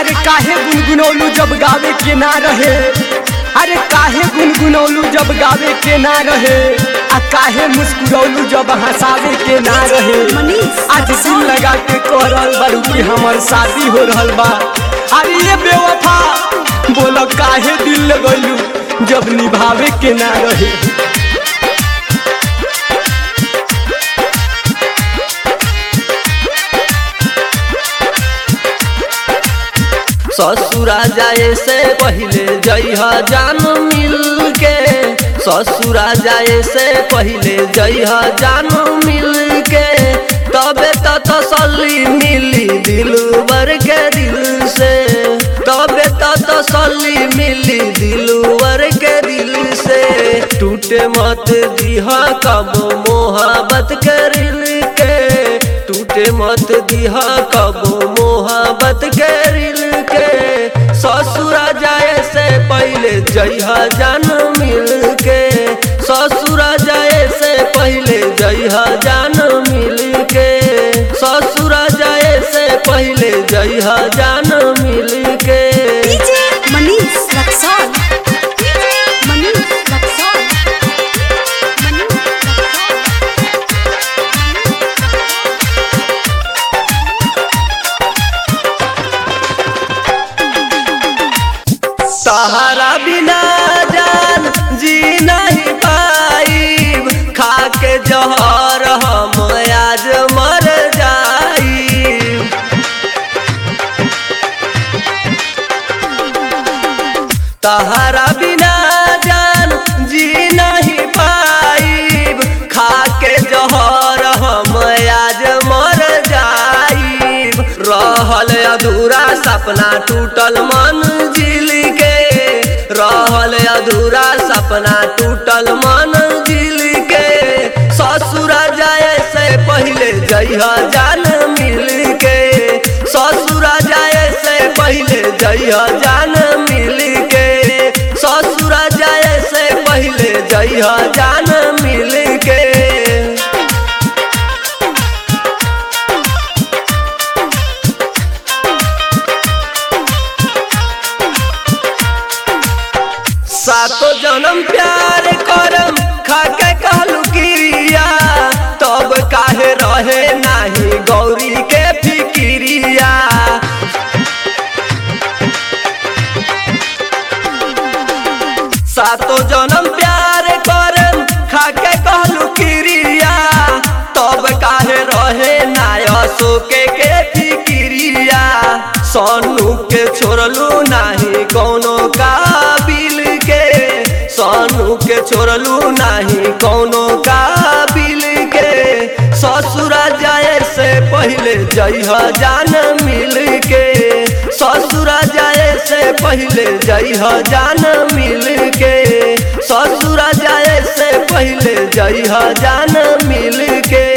अरे काहे गुनगुनौलू जब गावे के ना रहे अरे काहे गुनगुनौलू जब गावे के ना रहे आ काहे मुस्कुरौलू जब हंसावे के ना रहे आज दिल लगा के कह रहल बारू कि हमर शादी हो रहल बा अरे ये बेवफा बोलो काहे दिल लगैलू जब निभावे के ना रहे ससुरा जाए से पहले जइहा जान मिल के ससुरा जाए से पहले जइहा जान मिल के तबे तो तसल्ली मिली दिल बर के दिल से तबे तो तसल्ली मिली दिल बर के दिल से टूटे मत दिहा कब मोहब्बत करिल के टूटे मत दिहा कब मोहब्बत करिल के ससुरा जाए से पहले जइहा जान मिल के ससुरा जाए से पहले जइहा जान मिल के ससुरा जाए से पहले जइहा जान मिल के डीजे मनीष रक्सौल मनीष रक्सौल मनीष रक्सौल सहारा बिना जान जी नहीं पाई खा के जहर हम आज मर जाई तहरा बिना जान जी नहीं पाई खा के जहर हम आज मर जाई रहल अधूरा सपना टूटल मन जिल के रहल अधूरा सपना टूटल मन जिल के ससुरा जाए से पहले जइहा जान मिल के ससुरा जाए से पहले जइहा जान मिल के ससुरा जाए से पहले जइहा जान मिल के सातो जन्म प्यार करम खाके कहलू किरिया तब काहे रहे नाही गौरी के फिकिरिया सातो जन्म प्यार करम खाके कहलू किरिया तब काहे रहे नाय सोके के फिकिरिया सोनू के छोड़लू नाही कौनो काबिल के सोनू के छोड़लू नाही कौनो काबिल के ससुरा जाए से पहले जइहा जान मिल के ससुरा जाए से पहले जइहा जान मिल के ससुरा जाए से पहले जइहा जान मिल के